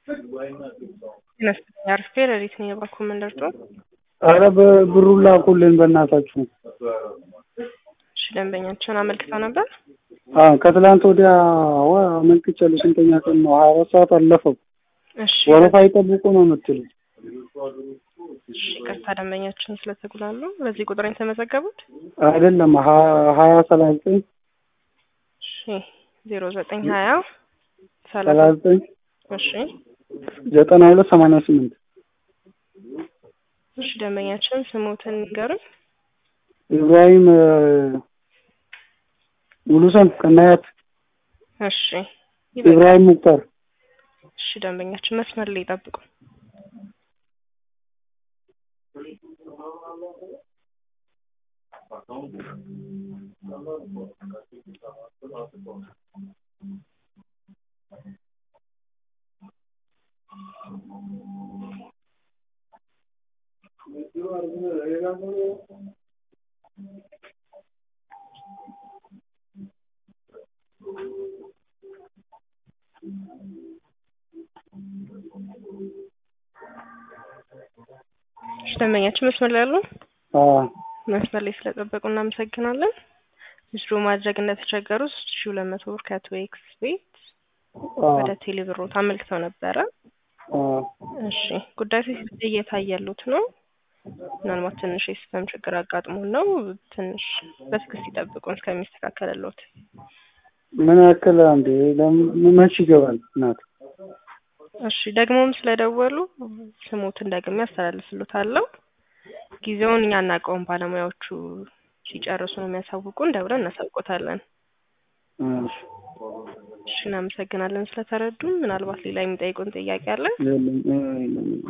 ይመስለኛል አርፌ ሌሊት ነው የባንኩ መንደርቶ አረ በብሩን ላኩልን በእናታችሁ። እሺ ደንበኛቸውን አመልክተው ነበር። አዎ ከትላንት ወዲያ ዋ አመልክቻለሁ። ስንተኛ ቀን ነው? ሀያ አራት ሰዓት አለፈው። እሺ ወረፋ ይጠብቁ ነው የምትሉት? እሺ ይቅርታ ደንበኛችን ስለተጉላሉ በዚህ ቁጥር ነው የተመዘገቡት። አይደለም ሀ- ሀያ ሰላሳ ዘጠኝ እሺ ዜሮ ዘጠኝ ሀያ ሰላሳ ሰላሳ ዘጠኝ እሺ ዘጠና ሁለት ሰማንያ ስምንት እሺ ደንበኛችን ስሙትን ንገሩን። ኢብራሂም እ፣ ሙሉሰን ከናያት እሺ ይበቃል። ኢብራሂም ሙክታር እሺ ደንበኛችን መስመር ላይ ይጠብቁ። እሺ ደንበኛችን መስመር ላይ ያሉ አ መስመር ላይ ስለጠበቁ እናመሰግናለን። ምስሉ ማድረግ እንደተቸገሩ ሶስት ሺ ሁለት መቶ ብር ከቶ ኤክስ ቤት አ ወደ ቴሌብሮት አመልክተው ነበረ። አ እሺ ጉዳዩ እየታየሉት ነው። ምናልባት ትንሽ የሲስተም ችግር አጋጥሞን ነው። ትንሽ በትዕግስት ይጠብቁን እስከሚስተካከልሎት። ምን ያክል አንዴ ለምን መች ይገባል? እናት እሺ ደግሞም ስለደወሉ ስሞትን ደግሜ ያስተላልፍሉታለሁ። ጊዜውን እኛ አናውቀውም። ባለሙያዎቹ ሲጨርሱ ነው የሚያሳውቁን። ደውለን እናሳውቆታለን። እሺ እሺ እናመሰግናለን ስለተረዱን። ምናልባት ሌላ የሚጠይቁን ጥያቄ አለ? የለም እ፣ የለም